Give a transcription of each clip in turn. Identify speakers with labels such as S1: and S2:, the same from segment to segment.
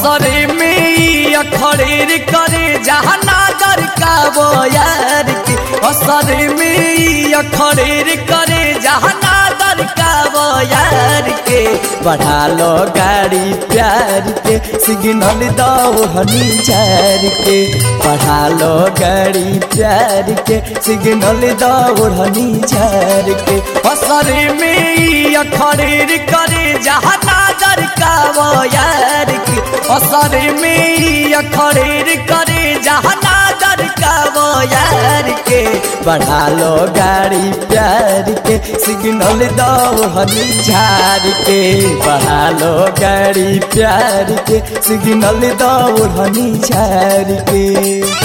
S1: असरे में अखड़ेर करे जहाँ नागर का बोयार के असरे में अखड़ेर करे जहाँ नागर का बोयार के बढ़ा लो गाड़ी प्यार के सिग्नल दो हनी चार के बढ़ा लो गाड़ी प्यार के सिग्नल दो हनी चार के असरे में अखड़ेर करे जहाँ नागर का बोयार के असर में अखड़ेर करे जहाँ नागर का बोयार के बढ़ा लो गाड़ी प्यार के सिग्नल दो हनी झार के बढ़ा लो गाड़ी प्यार के सिग्नल दो हनी झार के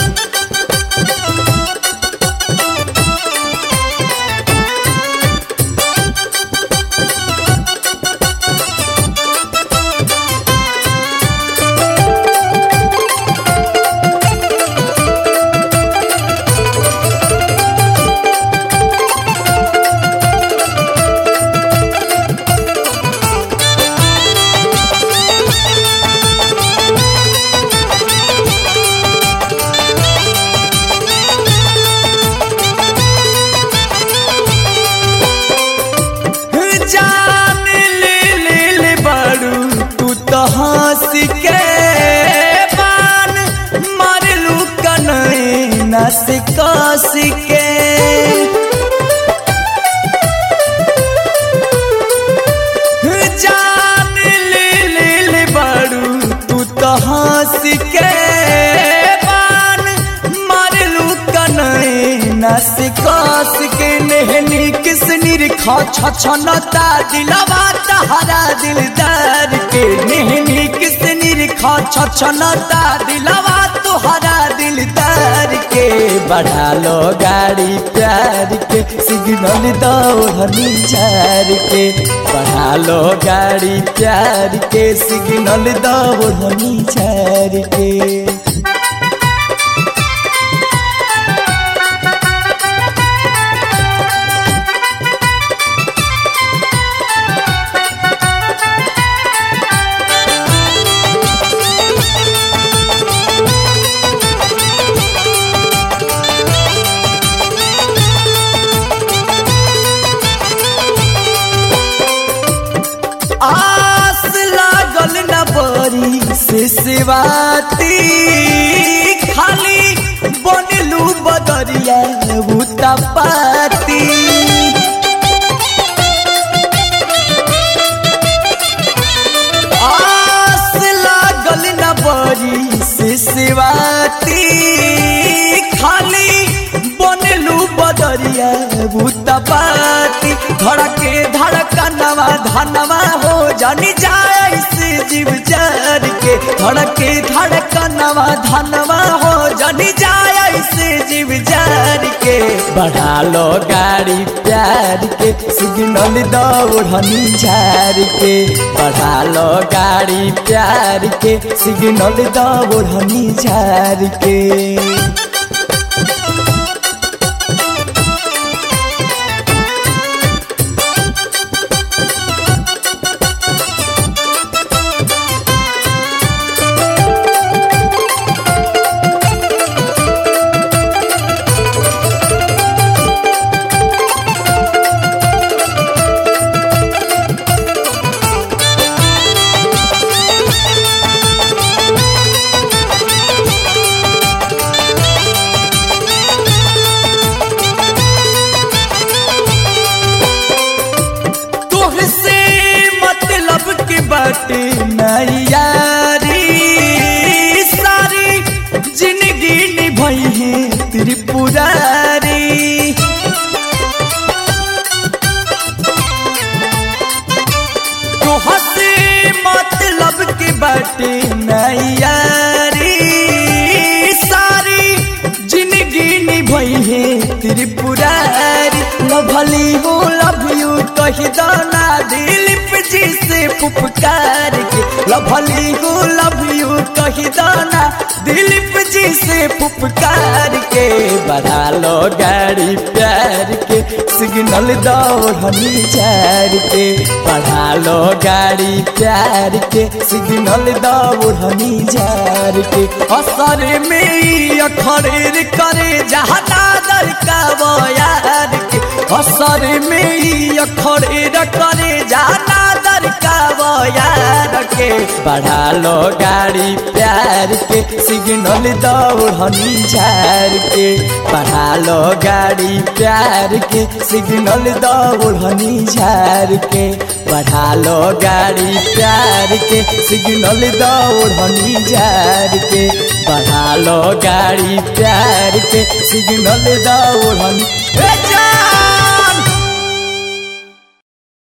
S1: जान ले ले ले बड़ू तू तो हंस के बान मारलू कनई नस कस के जान ले ले ले बड़ू तू तो हंस के बान मारलू कनई नस कस के नेहनी किस निरखा छछनता दिलवा तहरा दिलदार के नेहनी किस निरखा छछनता दिलवा तोहरा दिलदार के बढ़ा लो गाड़ी प्यार के सिग्नल दो हनी चार के बढ़ा लो गाड़ी प्यार के सिग्नल दो हनी चार के आस लागल न बरी से सेवाती खाली बनलू बदरिया बूता पाती आस लागल न बरी से सेवाती खाली बनलू बदरिया बूता पाती धड़के धड़कनवा धनवा हो जानी जाए से जीव जार के धड़के धड़कनवा धनवा हो जानी जाए से जीव जार के बढ़ा लो गाड़ी प्यार के सिग्नल दौड़नी झार के बढ़ा लो गाड़ी प्यार के सिग्नल दौड़नी झार के तुहसे मतलब के बाटे नैयारी सारी जिंदगी निभाई है त्रिपुरारी तुहसे मतलब के बाटे नैयारी सारी जिंदगी निभाई है त्रिपुरारी लभली हो लव यू कह दाना दिलीप जी से पुपकार के लभली हो लव यू कह दाना दिलीप जी से पुपकार के बढ़ा लो गाड़ी प्यार के सिग्नल दौड़नी झार के बढ़ा लो गाड़ी प्यार के सिग्नल दौड़नी झार के असर में अखड़ेर करे जहना दर का बयार के असर में अखड़ेर करे जहना दर का बयार के बढ़ा लो गाड़ी प्यार के सिग्नल दौड़नी झार के बढ़ा लो गाड़ी प्यार के सिग्नल दौड़नी झार के बढ़ा लो गाड़ी प्यार के सिग्नल दौड़नी झार के बढ़ा लो गाड़ी प्यार के सिग्नल दौड़नी ए जा